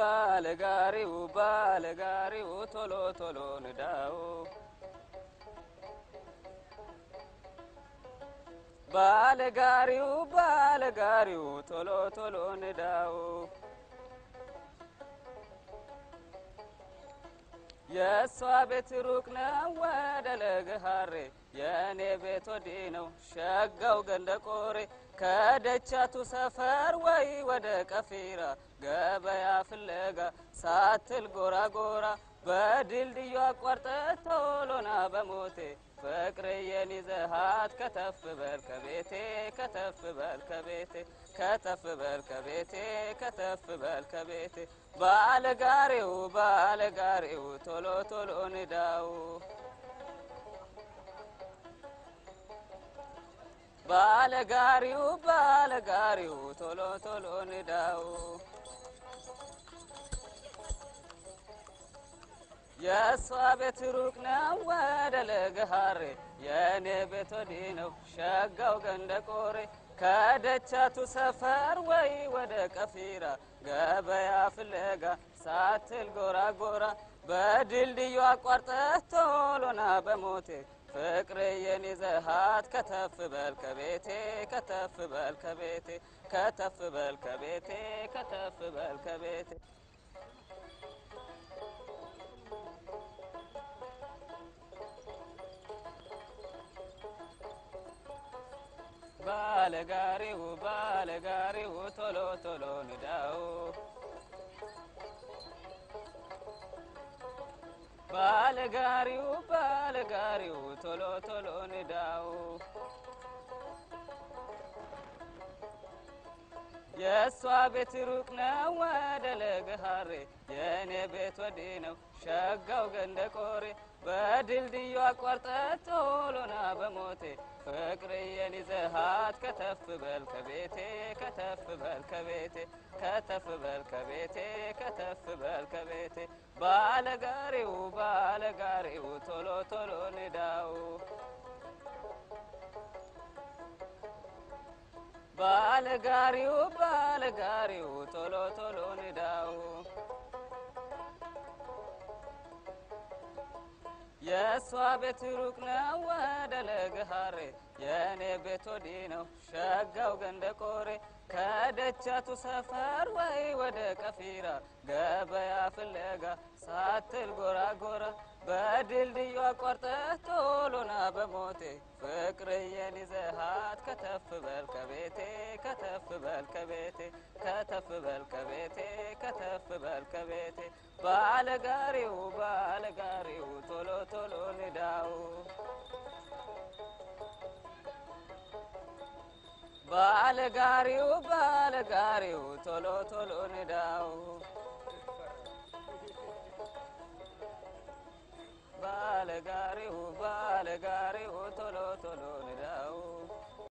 ባለጋሪው ባለጋሪው ቶሎ ቶሎ ንዳው ባለጋሪው ባለጋሪው ቶሎ ቶሎ ንዳው የእሷ ቤት ሩቅ ነው ወደ ለገሃሬ የእኔ ቤት ወዲህ ነው ሸጋው ገንደ ቆሬ ከደቻቱ ሰፈር ወይ ወደ ቀፊራ ገበያ ፍለጋ ሳትል ጎራ ጎራ በድልድዩ አቋርጠ ቶሎና በሞቴ ፍቅርዬን ይዘሃት ከተፍ በል ከቤቴ ከተፍ በል ከቤቴ ከተፍ በል ከቤቴ ከተፍ በል ከቤቴ ባለጋሪው ባለጋሪው ቶሎ ቶሎ ንዳው ባለጋሪው ባለጋሪው ቶሎ ቶሎ ንዳው የእሷ ቤት ሩቅ ነው ወደ ለገሃሬ የእኔ ቤት ወዲህ ነው ሸጋው ገንደ ቆሬ ከደቻቱ ሰፈር ወይ ወደ ቀፊራ ገበያ ፍለጋ ሳትል ጎራ ጎራ በድልድዩ አቋርጠህ ቶሎና በሞቴ ፍቅርዬን ይዘሃት ከተፍ በል ከቤቴ ከተፍ በል ከቤቴ ከተፍ በል ከቤቴ ከተፍ በል ከቤቴ ባለጋሪው ባለጋሪው ቶሎ ቶሎ ንዳው ባለጋሪው ባለጋሪው ቶሎ ቶሎ ንዳው የእሷ ቤት ሩቅ ነው ወደ ለገሃሬ የእኔ ቤት ወዲህ ነው ሸጋው ገንደ ቆሬ በድልድዩ አቋርጠ ቶሎና በሞቴ ፍቅርዬን ይዘሃት ከተፍ በል ከቤቴ ከተፍ በል ከቤቴ ከተፍ በል ከቤቴ ከተፍ በል ከቤቴ ባለጋሪው ባለጋሪው ቶሎ ቶሎ ንዳው ባለጋሪው ባለጋሪው ቶሎ ቶሎ ንዳው የእሷ ቤት ሩቅ ነው ወደ ለገሃሬ የእኔ ቤት ወዲህ ነው ሸጋው ገንደ ቆሬ ከደቻቱ ሰፈር ወይ ወደ ቀፊራ ገበያ ፍለጋ ሳትል ጎራ ጎራ በድልድዩ አቋርጠህ ቶሎና በሞቴ ፍቅርዬን ይዘሃት ከተፍ በል ከቤቴ ከተፍ በል ከቤቴ ከተፍ በል ከቤቴ ከተፍ በል ከቤቴ ባለጋሪው ባለጋሪው ቶሎ ቶሎ ንዳው ባለጋሪው ባለጋሪው ቶሎ ቶሎ ንዳው